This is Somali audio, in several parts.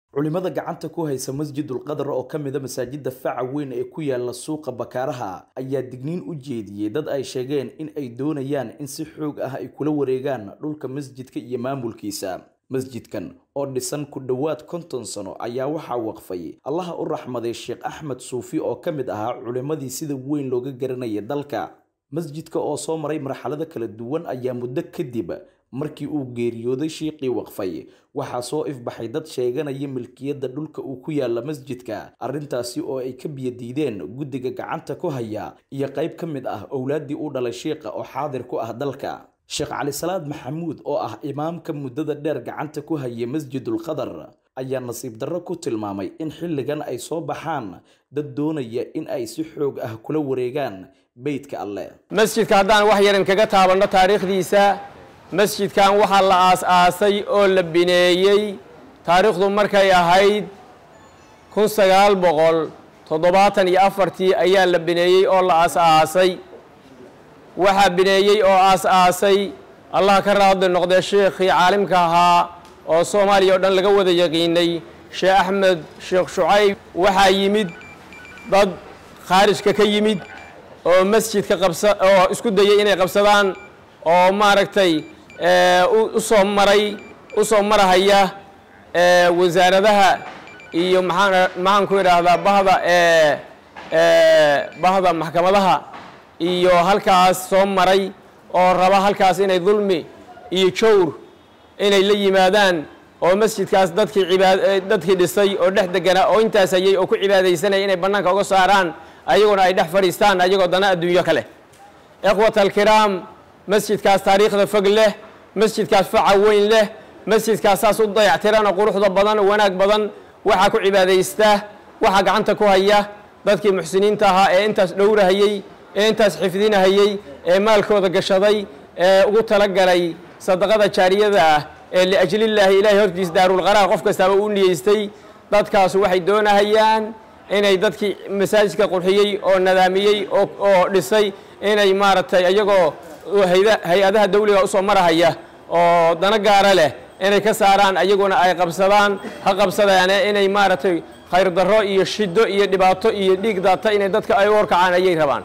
culimada gacanta ku haysa masjidul qadar oo ka mida masaajida faca weyn ee ku yaala suuqa bakaaraha ayaa digniin u jeediyey dad ay sheegeen in ay doonayaan in si xoog ah ay kula wareegaan dhulka masjidka iyo maamulkiisa masjidkan oo dhisan ku dhowaad konton sano ayaa waxaa waqfay allaha u raxmaday sheekh axmed suufi oo ka mid ahaa culimmadii sida weyn looga garanaya dalka masjidka oo soo maray marxalado kala duwan ayaa muddo kadib markii uu geeriyooday shiiqii waqfay waxaa soo ifbaxay dad sheeganaya milkiyadda dhulka uu ku yaala masjidka arrintaasi oo ay ka biyadiideen guddiga gacanta ku haya iyo qayb ka mid ah owlaaddii u dhalay shiiqa oo xaadir ku ah dalka sheekh cali salaad maxamuud oo ah imaamka muddada dheer gacanta ku haya masjidul qadar ayaa nasiib darro ku tilmaamay in xilligan ay soo baxaan dad doonaya in ay si xoog ah kula wareegaan beydka alleh masjidka haddaan wax yaran kaga taabanno taariikhdiisa masjidkan waxaa la aas-aasay oo la bineeyey taariikhdu markay ahayd kun sagaal boqol toddobaatan iyo afartii ayaa la bineeyey oo la aas-aasay waxaa bineeyey oo aas-aasay allah ka raadli noqdee sheekhii caalimka ahaa oo soomaaliya oo dhan laga wada yaqiinay sheekh axmed sheekh shucayb waxaa yimid dad khaarijka ka yimid oo masjidka qabsa oo isku dayay inay qabsadaan oo maaragtay u soo maray u soo marahaya wasaaradaha iyo maxaan maxaan ku idhaahdaa bahda bahda maxkamadaha iyo halkaas soo maray oo raba halkaas inay dulmi iyo jawr inay la yimaadaan oo masjidkaas dadkii cibaad dadkii dhisay oo dhex deganaa oo intaas hayay oo ku cibaadaysanaya inay bannaanka uga saaraan ayaguna ay dhex fadhiistaan ayagoo dana adduunyo kale ikhwat alkiraam masjidkaas taariikhda fog leh masjidkaas faca weyn leh masjidkaas saas u dayactirana quruxda badan oo wanaag badan waxaa ku cibaadaysta waxaa gacanta ku haya dadkii muxsiniinta ahaa ee intaas dhowrahayey ee intaas xifdinahayey ee maalkooda gashaday ee ugu talagalay sadaqada jaariyada ah ee liajlillaahi ilaahay hortiis daarulqaraar qof kastaaba u niyeystay dadkaasu waxay doonahayaan inay dadkii masaajidka qurxiyey oo nadaamiyey oo dhisay inay maaragtay iyagoo hay-adaha dawliga usoo marahaya oo dano gaara leh inay ka saaraan ayaguna ay qabsadaan ha qabsadaane inay maaragtay khayr darro iyo shido iyo dhibaato iyo dhiig daata inay dadka ay u horkacaan ayay rabaan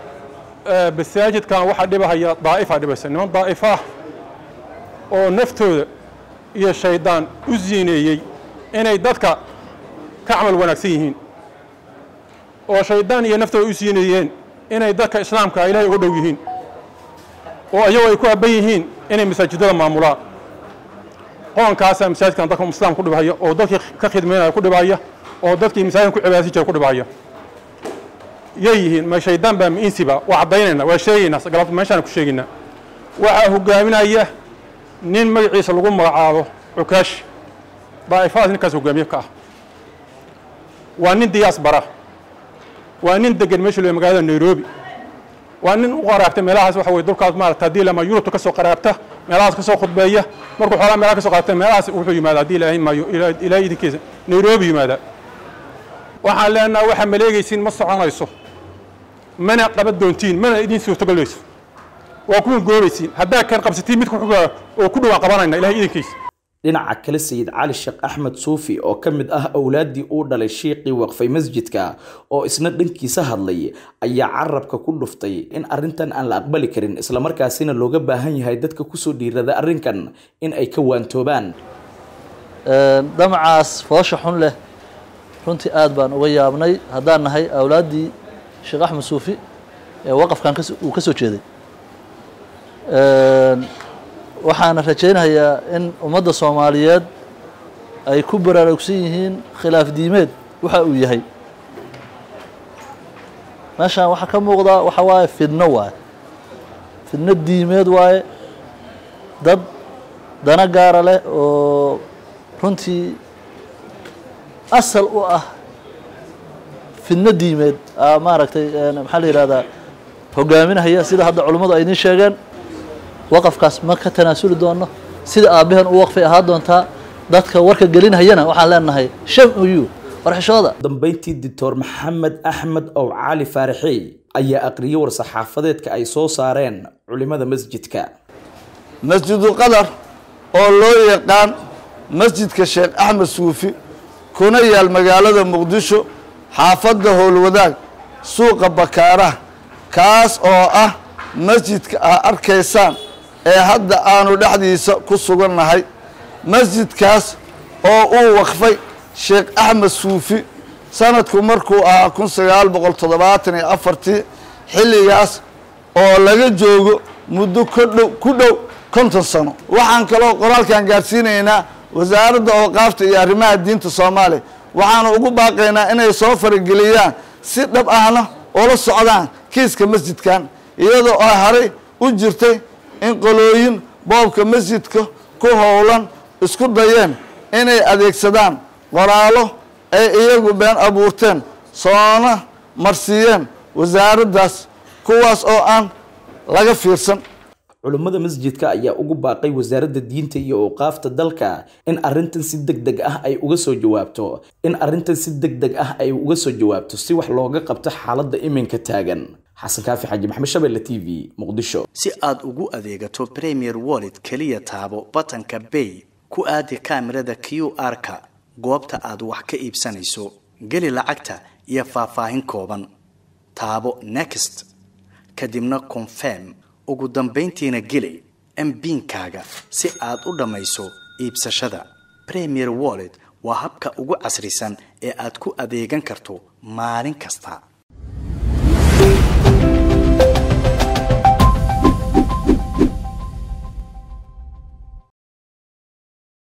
masaajidkan waxaa dhibahaya daa'ifa dhibaysa niman daa'ifah oo naftooda iyo shaydaan u siineeyey inay dadka ka camal wanaagsan yihiin oo shaydaan iyo naftooda u siineeyeen inay dadka islaamka ilaahay uga dhow yihiin oo iyagoo ay ku habban yihiin inay masaajidada maamulaan qoonkaasaa masaajidkan dadka islaam ku dhibhaya oo dadkii ka khidmaynaya ku dhibhaya oo dadkii masaajidkan ku cibaadaysan jira ku dhibhaya yay yihiin ma shaydaan baa miinsiba waa caddaynayna waa sheegaynaa galabta meeshaan ku sheegaynaa waxaa hogaaminaya nin magaciisa lagu magacaabo cukaash daa'ifadaas ninkaas hogaamiye ka ah waa nin diyaas bara waa nin degan meesha loo magaalada nairobi waa nin u qaraabta meelahaas waxa weye dulkaas maarata haddii lama yurubta ka soo qaraabta meelahaas ka soo khudbeeya markuu xoolaa meelaha ka soo qaabta meelahaas wuxuu yimaada haddii ilaahay maayo ilaahay idinkiisa nairobi yimaada waxaan leenaha waxaa maleegaysiin ma soconayso mana qaban doontiin mana idin suurtogalayso waa kuwan goobaysiin haddaa kan qabsatiin mid kuxugaa oo ku dhowaan qabanayna ilahay idinkiisa dhinaca kale sayid cali sheekh axmed suufi oo ka mid ah owlaaddii uu dhalay shiiqii waqfay masjidka oo isna dhankiisa hadlay ayaa carabka ku dhuftay in arrintan aan la aqbali karin islamarkaasina looga baahan yahay dadka kusoo dhiirada arrinkan in ay ka waantoobaan damacaas foosha xun leh runtii aad baan uga yaabnay haddaan nahay awlaaddii sheekh axmed suufi ee waqafkan uu ka soo jeeday waxaana rajaynayaa in ummadda soomaaliyeed ay ku baraarugsan yihiin khilaaf diimeed waxa uu yahay meeshaan waxaa ka muuqda waxa waaye fidno waaye fidno diimeed waaye dad dana gaara leh oo runtii asal u ah fidno diimeed maaragtay maxaa la yihahdaa hogaaminahaya sida hadda culimmadu ay idiin sheegeen waqafkaas ma ka tanaasuli doono sida aabbahan u waqfay ahaa doontaa dadka warka gelinhayana waxaan leenahay shan uyu warxishooda dambeyntii doctor maxamed axmed ow cali faaraxey ayaa aqriyay war-saxaafadeedka ay soo saareen culimada masjidka masjidu qadar oo loo yaqaan masjidka sheekh axmed suufi kuna yaal magaalada muqdisho xaafadda howlwadaag suuqa bakaaraha kaas oo ah masjidka aa arkaysaan ee hadda aanu dhexdiisa ku sugannahay masjidkaas oo uu waqfay sheekh axmed suufi sanadku markuu ahaa kun sagaal boqol toddobaatan iyo afartii xilligaas oo laga joogo muddo kodhow ku dhow konton sano waxaan kaloo qoraalkan gaadhsiinaynaa wasaaradda ooqaafta iyo arrimaha diinta soomaaliya waxaanu ugu baaqaynaa inay soo farageliyaan si dhab ahna oola socdaan kiiska masjidkan iyadoo ay haray u jirtay in qolooyin boobka masjidka ku howlan isku dayeen inay adeegsadaan qoraallo ay iyagu been abuurteen soona marsiiyeen wasaaraddaas kuwaas oo aan laga fiirsan culummada masjidka ayaa ugu baaqay wasaaradda diinta iyo awqaafta dalka in arrintan si deg deg ah ay uga soo jawaabto in arrintan si deg deg ah ay uga soo jawaabto si wax looga qabto xaaladda iminka taagan xasan kaafi xaaji maxamed shabelle t v muqdisho si aad ugu adeegato premier wallet keliya taabo batanka bay ku aadi kaamirada q r-ka goobta aad wax ka iibsanayso geli lacagta iyo faahfaahin kooban taabo next kadibna confirm ugu dambayntiina geli mbiinkaaga si aad u dhammayso iibsashada premier wallet waa habka ugu casrisan ee aad ku adeegan karto maalin kasta